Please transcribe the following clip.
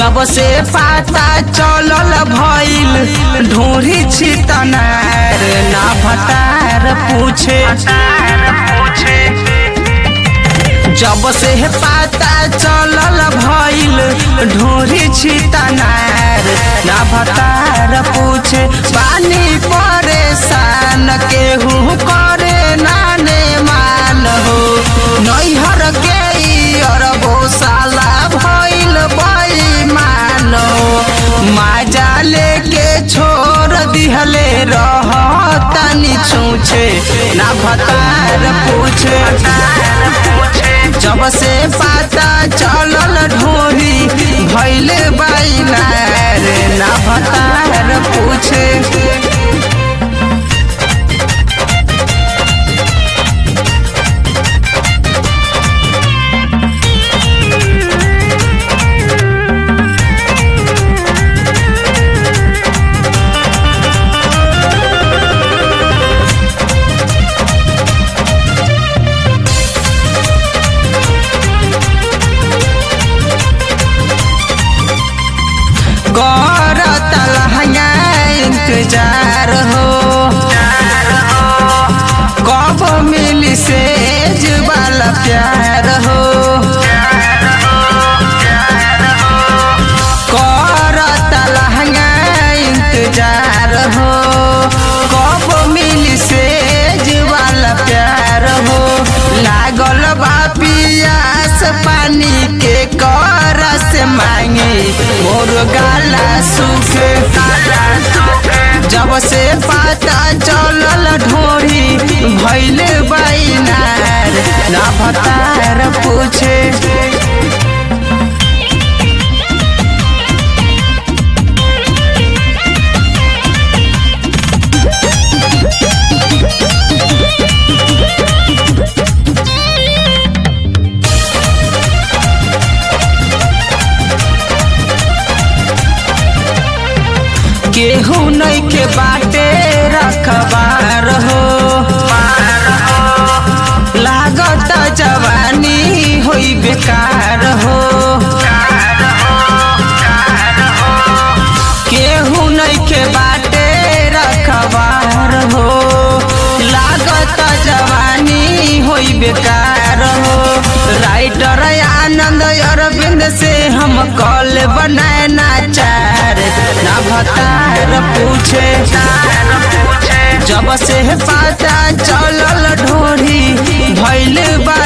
जब से पता चलल भइल ढोरी छितनार ना भतार पूछे जब से पता चलल भइल ढोरी छितनार ना भतार पूछे पानी परेशान केहू करे नाने मान हो नैहर के अरबो साला भइल बेईमान हो माजा लेके छोड़ दिहले रह तनी छूछे ना भतार पूछे जब से पता चलल ढोरी भइल बाइनार ना भतार पूछे करत लहंगा इंतजार हो कब मिली सेज वाला प्यार हो करत लहंगा इंतजार हो कब मिली सेज वाला प्यार हो लागल बा पियास पानी के करस मांगे मोर गाला सूखे जब से पता चलल ढोरी भैल बैनार ना भतार पूछे केहू नहीं के बाटे रखबार हो लागत जवानी होई बेकार हो केहू नहीं के बाटे रखबार हो लागत जवानी होई बेकार हो राइटर आनंद अरविंद से हम कॉल बनाए नाचार ना भतार पूछे जब से पता चलल ढोरी भैल बा